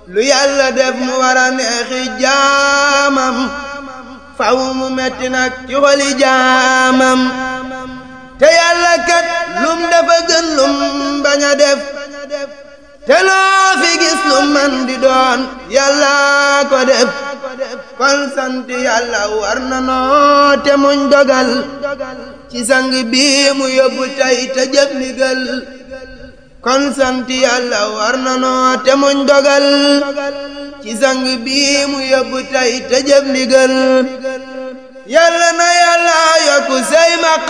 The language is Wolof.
lu yàlla def mu war a neexi jaamam faw mu metti nag ci xoli jaamam te yàlla kat lum dafa gën lum bañ a def te loo fi gis lu man di doon yàlla ko def kon sant yàlla war na noo te muñ dogal ci sang bii mu yóbbu tey te jëf ndigal kon sant yàlla war na noo te muñ dogal ci sang bii mu yóbbu tey te jëf ndigal yàlla na yàlla yokku say ma